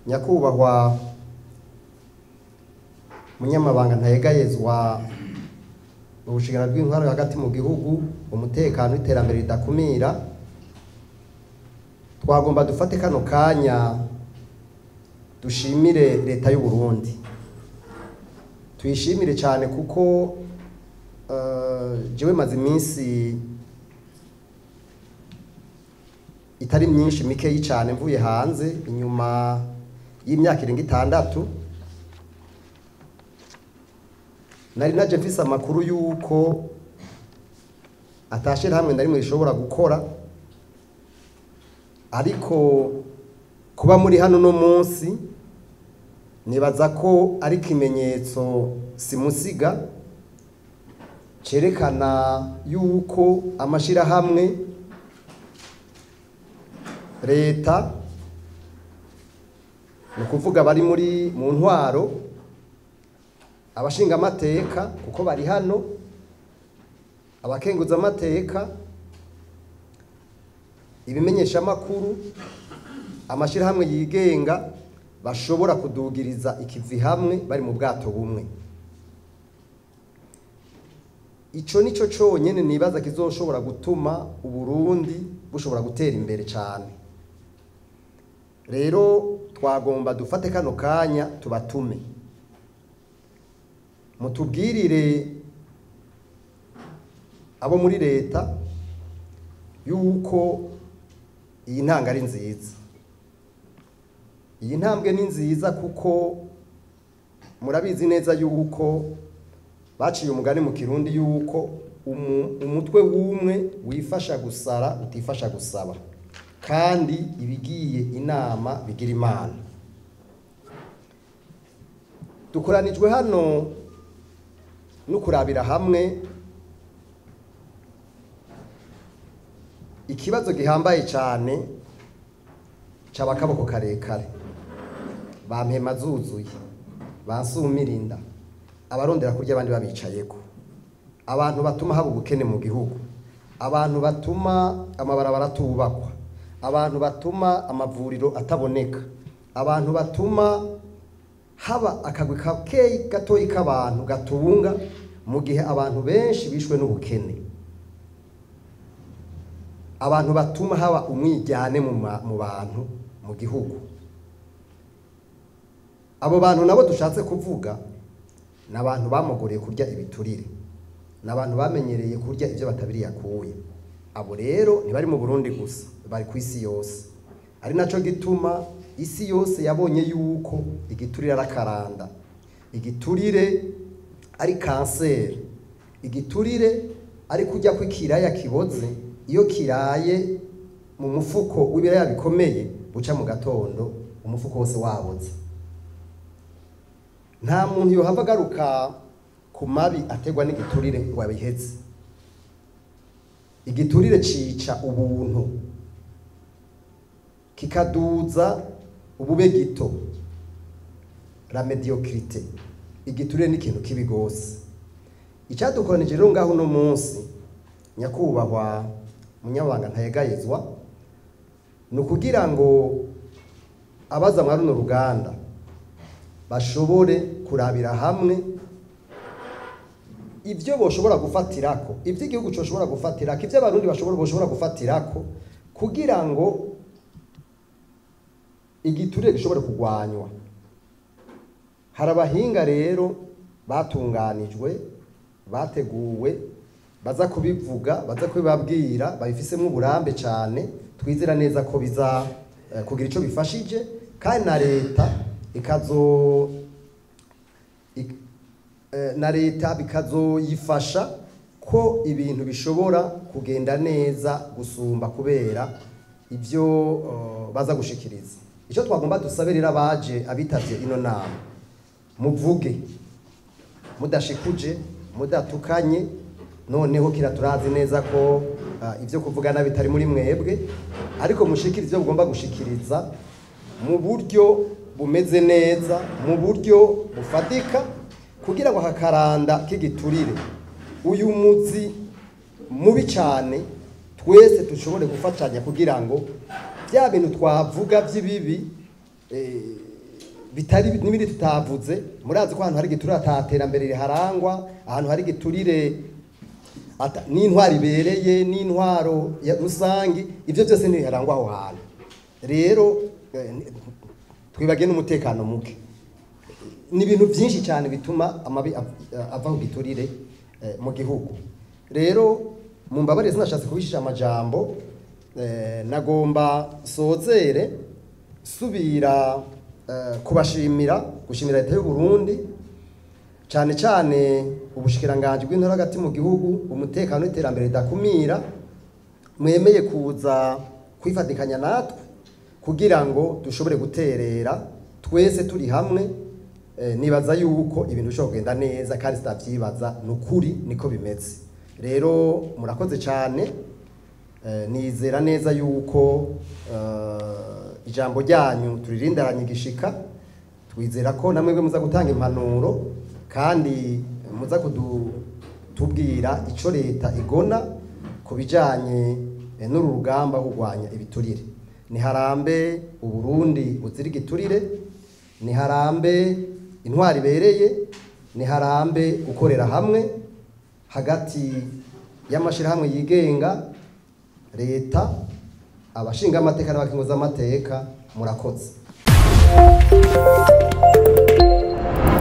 nyakubahwa munyamabanga ntayegayezwa mu bushingano bw'intwaro hagati mu gihugu umutekano w'iterambere ridakumira twagomba dufate kano kanya dushimire leta y'u Burundi tuyishimire cyane kuko eh, jewe maze iminsi itari myinshi mikeyi cyane mvuye hanze inyuma y'imyaka irenga itandatu nari naje mfise amakuru y'uko atashyira hamwe na rimwe rishobora gukora ariko kuba muri hano no munsi nibaza ko ari ikimenyetso simusiga cerekana yuko amashyirahamwe leta ni ukuvuga bari muri mu ntwaro abashingamateka kuko bari hano abakenguzamateka ibimenyeshamakuru amashyirahamwe yigenga bashobora kudugiriza ikivi hamwe bari mu bwato bumwe icyo ni cyo cyonyine nibaza kizoshobora gutuma uburundi bushobora gutera imbere cyane rero twagomba dufate kano kanya tubatume mutubwirire abo muri leta yuko iyi ntanga ari nziza iyi ntambwe ni nziza kuko murabizi neza yuko baciye umugani mu kirundi yuko umu- umutwe w'umwe wifasha gusara utifasha gusaba kandi ibigiye inama bigira imana dukoranijwe hano no kurabira hamwe ikibazo gihambaye cyane cyaba akaboko karekare bampema zuzuye bansumirinda abarondera kurya abandi babicayeko abantu batuma haba ubukene mu gihugu abantu batuma amabarabara atubakwa abantu batuma amavuriro ataboneka abantu batuma haba akagwi kakeyi gatoyi k'abantu gatunga mu gihe abantu benshi bishwe n'ubukene abantu batuma haba umwijyane mu ma- mu bantu mu gihugu abo bantu nabo dushatse kuvuga ni abantu bamuguriye kurya ibiturire ni abantu bamenyereye kurya ibyo batabiriye akuye abo rero ntibari mu burundi gusa bari ku isi yose ari nacyo gituma isi yose yabonye yuko igiturire ari akaranda igiturire ari kanseri igiturire ari kujya kw'ikiraya kiboze iyo kiraye mu mufuko w'ibiraya bikomeye buca mu gatondo umufuko wose waboze nta muntu yohava agaruka ku mabi ategwa n'igiturire ngo abiheze igiturire cica ubuntu kikaduza ubube gito la mediocrite igiturire ni ikintu kibi gose icyadukoranije rero ngaho uno munsi nyakubahwa munyabanga ntayegayezwa ni ukugira ngo abaza mwa runo ruganda bashobore kurabira hamwe ibyo boshobora gufatirako ibyo igihugu coshobora gufatirako ibyo abarundi bashobora boshobora gufatirako kugira ngo igiturire gishobore kurwanywa hari abahinga rero batunganijwe bateguwe baza kubivuga baza kubibabwira babifisemo uburambe cyane twizera neza ko biza eh, kugira icyo bifashije kandi na leta ikazo ik- eh, na leta bikazoyifasha ko ibintu bishobora kugenda neza gusumba kubera ibyo eh, baza gushikiriza icyo twagomba dusabe rero abaje abitavye ino nama muvuge mudashikuje mudatukanye noneho kira turazi neza ko ah, ibyo kuvugana bitari muri mwebwe ariko mushikirize ibyo mugomba gushikiriza mu buryo bumeze neza mu buryo bufatika kugira ngo akakaranda k'igiturire uyu muzi mubi cyane twese dushobore gufatanya kugira ngo bya bintu twavuga by'ibibi eh, bitari n'ibindi tutavuze murazi ko ahantu hari igiturire ataterambere riharangwa ahantu hari igiturire ata- n'intwaro ibereye n'intwaro ya rusangi ibyo byose ntibiharangwa aho hantu rero eh, ni- twibagiye n'umutekano muke ni ibintu byinshi cyane bituma amabi av- ava ku giturire eh, mu gihugu rero mu mbabarire sinashatse kubishisha amajambo eh, nagomba sozere subira eh, kubashimira gushimira leta y'u Burundi cyane cyane ubushikiranganje bw'intore hagati mu gihugu umutekano n'iterambere ridakumira mwemeye kuza kwifatikanya natwe kugira ngo dushobore guterera twese turi hamwe eh, nibaza yuko ibintu bishobora kugenda neza kandi sitabyibaza ni ukuri niko bimeze rero murakoze cyane eh, nizera neza yuko eh, ijambo ryanyu turirindaranye igishika twizera ko namwe muza gutanga impanuro kandi muza kudutubwira icyo leta igona ku bijyanye eh, n'uru rugamba rwo kurwanya ibiturire niharambe uburundi buzira igiturire niharambe intwari ibereye niharambe gukorera hamwe hagati y'amashyirahamwe yigenga leta abashinga amateka n'abakinguza amateka murakoze